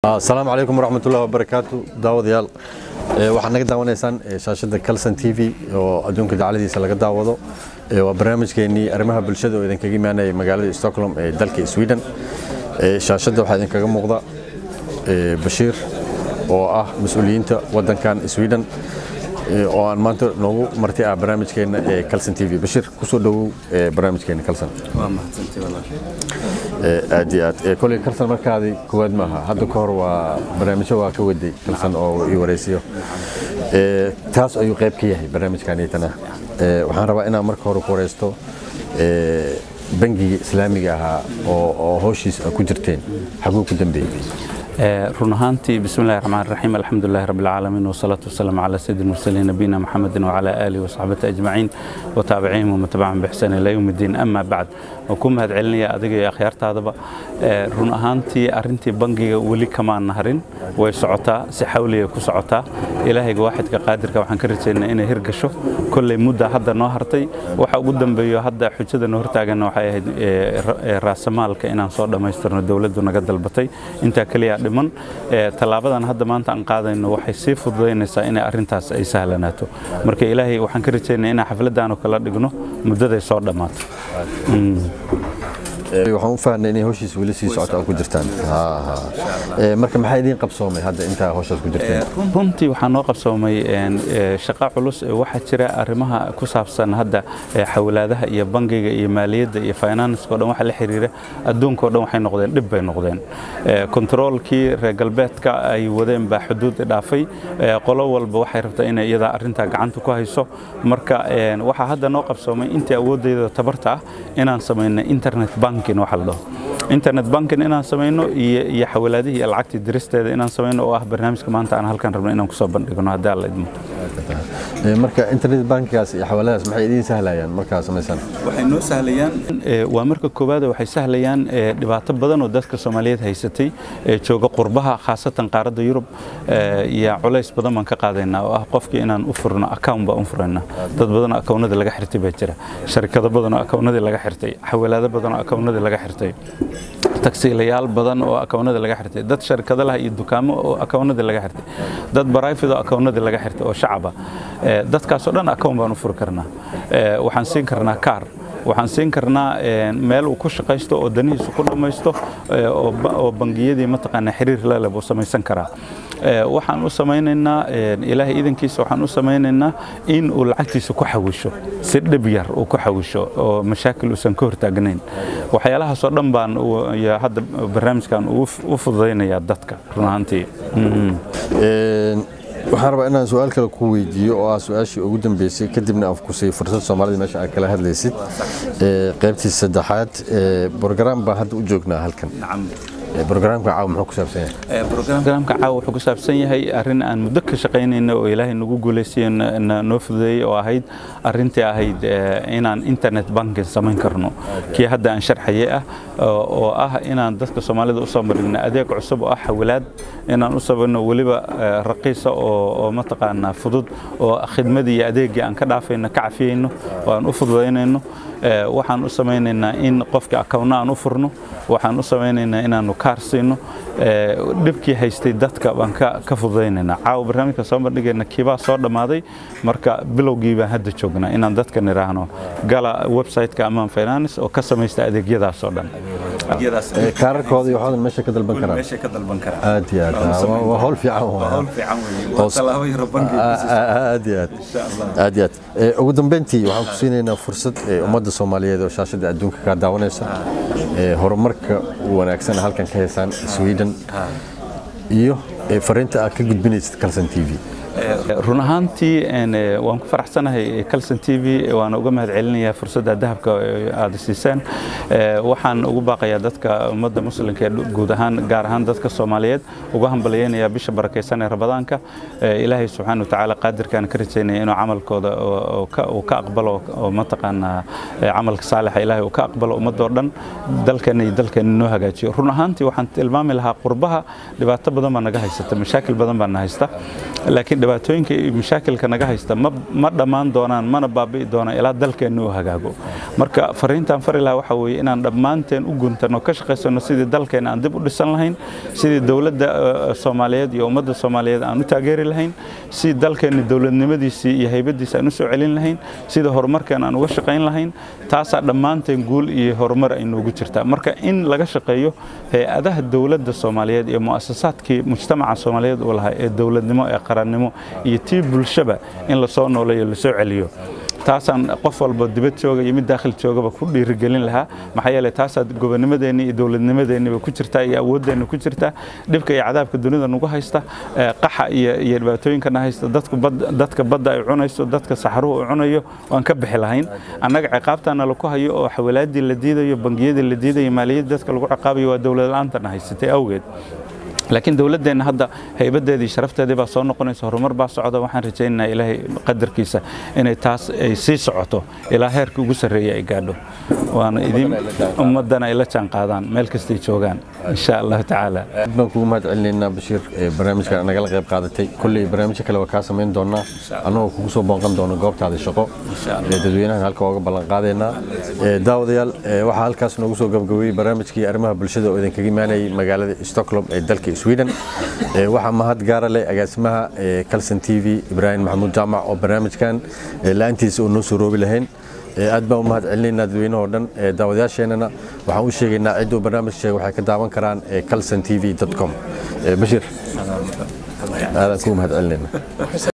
asalaamu calaykum waraxmatullahi wabarakaatu daawadayaal waxaad naga daawanaysaan shaashadda calson t v oo adduunka dacaladiisa laga daawado waa barnaamijkeenii arrimaha bulshada oo idinkaga imaanaya magaalada stockholm ee dalka sweden shaashadda waxaa idinkaga muuqda bashiir oo ah mas-uuliyiinta waddankan sweden oo aan maanta noogu marti ah barnaamijkeena ee calson t v bashiir kusoo dhowow barnaamijkeena calson aad iyo aad koley kalsan markaadi koowaad maaha hadda ka hor waa barnaamijyo waa ka waday kalsan oo ii waraysiyo taas ayuu qayb ka yahay barnaamijkanitana waxaan rabaa inaan marka hore ku waraysto bangiga islaamiga ahaa oo howshiis ku jirteen xaguu ku dambeeyey run ahaantii bismi llahi raxmaan raxiim alxamdulilahi rabbi alcaalamiin wasalaatu wasalaamu calaa sayidi mursaliin nabiyina maxamedin wacalaa aalihi wasaxbati ajmaciin wataabiciihim wamattabacahum bixsaan ilaa yowm iddiin ama bacd waan ku mahad celinaya adiga iyo akhyaartaadaba run ahaantii arrintii bangiga weli kamaan naharin way socotaa si xawliya ku socotaa ilaahayga waaxidka qaadirka waxaan ka rajaynaa inay hirgasho kolley mudda hadda noo hartay waxa ugu dambeeyo hadda xujada noo hortaaganna waxay ahayd raasamaalka inaan soo dhammaystirno dowladdu naga dalbatay intaa keliya dhiman tallaabadan hadda maanta aan qaadayno waxay sii fududaynaysaa inay arrintaas ay sahlanaato marka ilaahay waxaan ka rajaynaa inaan xafladdaanu kala dhigno muddaday soo dhammaato waxaan u fahnay inay howshiis weli sii socota oo ku jirtaan marka maxaa idiin qabsoomay hadda intaa howshaas ku jirteen runtii waxaa noo qabsoomay shaqa culus waxaa jira arrimaha ku saabsan hadda xawlaadaha iyo bangiga iyo maaliyadda iyo finanska o dhan waxa la xiriira adduunka o dhan waxay noqdeen dhib bay noqdeen kontaroolkii reer galbeedka ay wadeen baa xuduud dhaafay qolo walba waxay rabtaa inay iyadaa arrintaa gacanta ku hayso marka waxaa hadda noo qabsoomay intii awooddeeda tabarta ah inaan samayno internet banking waxa la dhaho internet banking inaan samayno iyo xawalaadihii iyo lacagtii diristeeda inaan samayno oo ah barnaamijka maanta aan halkan rabno inaan kusoo bandhigno haddii alla idmo marka internet bankigaas iyo xawaaladaas maxay idiin sahlayaan markaa samaysaan waxay noo sahlayaan waa marka koowaad waxay sahlayaan dhibaato badan oo dadka soomaaliyeed haysatay jooga qurbaha khaasatan qaaradda yurub iyo culays badan baan ka qaadaynaa oo ah qofkii inaan u furno account baan u furayna dad badan oo akawnada laga xirtay baa jira sharikado badan oo akawnadii laga xirtay xawalaado badan oo akawnadii laga xirtay tagsiilayaal badan oo akawnada laga xirtay dad sharikado lah iyo dukaamo oo akawnadii laga xirtay dad barayfid oo akawnadii laga xirtay oo shacaba dadkaasoo dhan akawn baan u furi karnaa waxaan siin karnaa kaar waxaan siin karnaa meel uu ku shaqaysto oo danihiisu ku dhammaysto oo bangiyadii mataqaanaa xiriir lale buu samaysan karaa waxaan u samaynaynaa ilaahay idankiisa waxaan u samaynaynaa in uu lacagtiisa ku xawisho si dhib yar uu ku xawisho oo mashaakil uusan ka hortaagnayn waxyaalahaasoo dhan baan hadda barnaamijkan u fududaynayaa dadka run ahaantii waxaan rabaa inaan su-aal kale ku weydiiyo oo ah su-aashii ugu dambeysay kadibna aan ku siiyo fursad soomaalida meesha aad kala hadlaysid qaybtii saddexaad brogram baan hadda u joognaa halkan brograamka caawa muxuu ku saabsan yahay brograamka caawa wuxuu ku saabsan yahay arrin aan muddo ka shaqaynayna oo ilaahay nagu guulaysiyo noo fududeeyey oo ahayd arrintii ahayd inaan internet banking samayn karno kii hadda aan sharxaye ah oo ah inaan dadka soomaalida u soo marigno adeeg cusub oo ah xawilaad inaan u samayno weliba raqiisa oo mataqaanaa fudud oo khidmadii iyo adeeggii aan ka dhaafayno ka cafiyeyno oo aan u fududaynayno waxaan u samaynaynaa in qofka akawna aan u furno waxaan u samaynaynaa inaanu kaar siino dhibkii haystay dadka baan ka fududaynaynaa caawa barnaamijka soo bandhigayna kiibaa soo dhammaaday marka bilowgii baan hadda joognaa inaan dadka nidhaahno gala website-ka amaan finance oo ka samaysta adeegyadaas oo dhan kaararkooda iyo waxoodan meesha ka dalban karaan aad iyo aad waa howl fiican aad iyo aad aad iyo aad ugu dambeyntii waxaan ku siinaynaa fursad ummadda soomaaliyeed oo shaashadda adduunka kaa daawanaysa horumarka wanaagsan halkan ka heysaan sweden iyo fariinta aad ka gudbinaysid calson t v run ahaantii waan ku faraxsanahay calson t v waana uga mahad celinayaa fursadda dahabka aad siisaan waxaan ugu baaqayaa dadka ummadda muslimka ee guud ahaan gaar ahaan dadka soomaaliyeed uga hambalyaynayaa bisha barakaysan ee ramadaanka ilaahay subxaana watacaala qaadirkaan ka rajaynaya inuu camalkooda uu ka aqbalo oo mataqaanaa camalka saalixa ilaahay uu ka aqbalo ummadoo dhan dalkeena iyo dalkeena noo hagaajiyo run ahaantii waxaan tilmaami lahaa qurbaha dhibaato badan baa naga haysata mashaakil badan baa na haysta laakiin dhibaatooyinka iyo mashaakilka naga haysta ma dhammaan doonaan mana baabi'i doonaan ilaa dalkeenna uu hagaago marka fariintaan fari lahaa waxa weeye inaan dhammaanteen u guntano ka shaqaysano sidii dalkeena aan dib u dhisan lahayn sidii dowladda soomaaliyeed iyo ummadda soomaaliyeed aan u taageeri lahayn sidii dalkeenna dowladnimadiisii iyo haybadiisa aan u soo celin lahayn sida horumarkeena aan uga shaqayn lahayn taasaa dhammaanteen guul iyo horumar ay noogu jirtaa marka in laga shaqeeyo hay-adaha dowladda soomaaliyeed iyo mu'asasaadkii mujtamaca soomaaliyeed uu lahaa ee dowladnimo ee qarannimo iyo tii bulshaba in lasoo nooleeyo lasoo celiyo taasaan qof walba dibad jooga iyo mid daakhil joogaba ku dhiirigelin lahaa maxaa yeelay taasaa gobonnimadeenni iyo dowladnimadeenniba ku jirtaa iyo awooddeenna ku jirtaa dhibka iyo cadaabka dunida nagu haysta qaxa iyo iyo dhibaatooyinkana haysta dadku dadka badda ay cunayso dadka saxaruhu uu cunayo waan ka bixi lahayn annaga ciqaabtaana laku hayo oo xawalaadii la diidayo bangiyadii la diidayo maaliyadda dadka lagu ciqaabayo waa dowlad la-aantana haysatay awgeed laakiin dowladdeenna hadda haybadeedii sharafteedii baa soo noqonaysa horumar baa socda waxaan rajaynaynaa ilaahay qadarkiisa inay taas ay sii socoto ilaa heerka ugu sarreeya ay gaadho waana idin ummaddana ay la jaan qaadaan meel kastay joogaan insha allahu tacaala aad baan kugu mahad celinaynaa bashiir barnaamijkan nagala qayb qaadatay kolley barnaamijyo kale waa kaa samayn doonaa annagoo kugu soo boonqan doono goobtaada shaqo dadweynahan halka ooga ballan qaadaynaa daawadayaal waxaa halkaas noogu soo gabagabeeyey barnaamijkii arrimaha bulshada oo idinkaga imaanayay magaalada stockholm ee dalka sweden waxaa mahad gaara leh agaasimaha calson t v ibraahim maxamuud jaamac oo barnaamijkan la-aantiisa oo noo soo roobi lahayn aad baan u mahad celinaynaa dadweynahoo dhan daawadayaasheenana waxaan u sheegaynaa cidduu barnaamij sheega waxay ka daawan karaan calson t v com bashiir aadaan kugu mahad celinayna